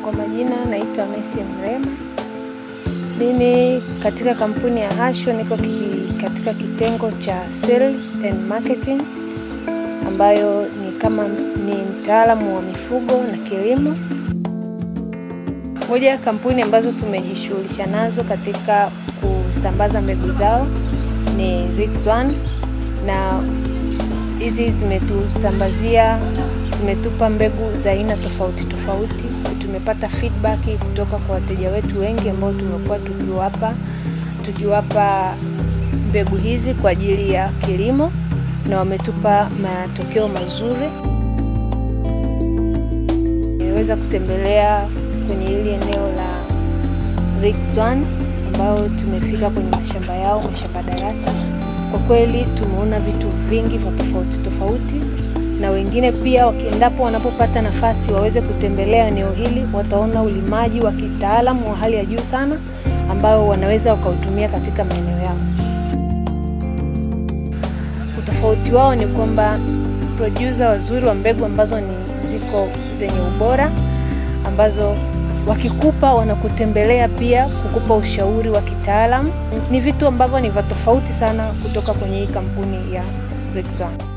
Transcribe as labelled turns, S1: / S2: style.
S1: Kwa majina naitwa Messi Mrema. Mimi katika kampuni ya Hasho niko ki- katika kitengo cha sales and marketing ambayo ni kama ni mtaalamu wa mifugo na kilimo. Moja ya kampuni ambazo tumejishughulisha nazo katika kusambaza mbegu zao ni Rick's-One na hizi zimetusambazia zimetupa mbegu za aina tofauti tofauti. Tumepata feedback kutoka kwa wateja wetu wengi ambao tumekuwa tukiwapa tukiwapa mbegu hizi kwa ajili ya kilimo na wametupa matokeo mazuri. Nimeweza kutembelea kwenye hili eneo la Rick's-One ambao tumefika kwenye mashamba yao, mashamba darasa. Kwa kweli tumeona vitu vingi vya tofauti tofauti, na wengine pia wakiendapo, wanapopata nafasi waweze kutembelea eneo hili, wataona ulimaji wa kitaalamu wa hali ya juu sana ambao wanaweza wakautumia katika maeneo yao. Utofauti wao ni kwamba producer wazuri wa mbegu ambazo ni ziko zenye ubora ambazo wakikupa wanakutembelea pia kukupa ushauri wa kitaalamu. Ni vitu ambavyo ni vya tofauti sana kutoka kwenye hii kampuni ya Rick's-One.